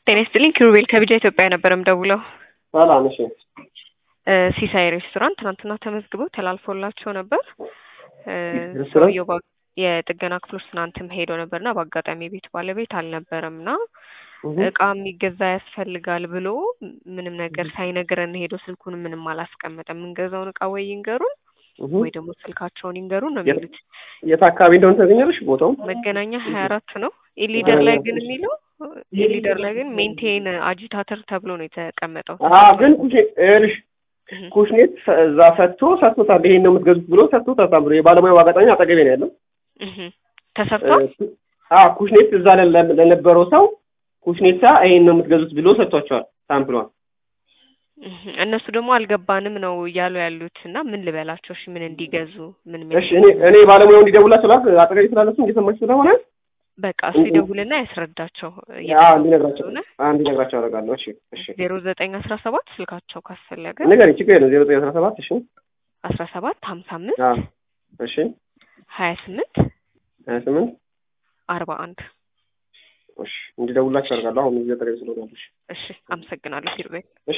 ጤና ይስጥልኝ ኪሩቤል ከቢጃ ኢትዮጵያ ነበር የምደውለው። ሰላም። እሺ እ ሲሳይ ሬስቶራንት ትናንትና ተመዝግበው ተላልፎላቸው ነበር። እ ሬስቶራንት? ሰውየው ባ- የጥገና ክፍሎች ትናንትም ሄዶ ነበርና በአጋጣሚ የቤት ባለቤት አልነበረም እና እህ እቃ የሚገዛ ያስፈልጋል ብሎ ምንም ነገር ሳይነግረን ሄዶ ስልኩን ምንም አላስቀመጠም። የምንገዛውን እቃ ወይ ይንገሩን እህ ወይ ደግሞ ስልካቸውን ይንገሩን ነው የት- የሚሉት። የት አካባቢ እንደሆነ ታገኛለሽ ቦታው? መገናኛ ሀያ አራት ነው። ኢሊደር ላይ ግን የሚለው ኢሊደር ላይ ግን ሜንቴን አጂታተር ተብሎ ነው የተቀመጠው። አዎ ግን ኩሽ እልሽ እህ ኩሽኔት ሰ- እዛ ሰጥቶ ሰጥቶታል። ይሄን ነው የምትገዙት ብሎ ሰጥቶታል ብሎ የባለሙያው አጋጣሚ አጠገቤ ነው ያለው። እህ ተሰፍቷል። እ- አዎ ኩሽኔት እዛ ለ- ለነበረው ሰው ኩሽኔታ ይሄን ነው የምትገዙት ብሎ ሰጥቷቸዋል ሳምፕሏን። እህ እነሱ ደግሞ አልገባንም ነው እያሉ ያሉት እና ምን ልበላቸው? እሺ ምን እንዲገዙ ምን ምን እሺ እኔ እኔ ባለሙያው እንዲደውላቸው ላክ አጠገቤ ስላለሱ እየሰማች ስለሆነ በቃ እሱ ይደውልና ያስረዳቸው። አዎ እንዲነግራቸው ስለሆነ አዎ እንዲነግራቸው አደርጋለሁ። እሺ እሺ ዜሮ ዘጠኝ አስራ ሰባት ስልካቸው ካስፈለገ ንገሪኝ፣ ችግር የለም ዜሮ ዘጠኝ አስራ ሰባት እሺ አስራ ሰባት ሀምሳ አምስት አዎ እሺ ሀያ ስምንት ሀያ ስምንት አርባ አንድ እሺ እንዲደውላቸው አደርጋለሁ። አሁን እዚህ አጠገቤ ስለሆነ ያሉሽ እሺ አመሰግናለሁ ኪሩቤል። እሺ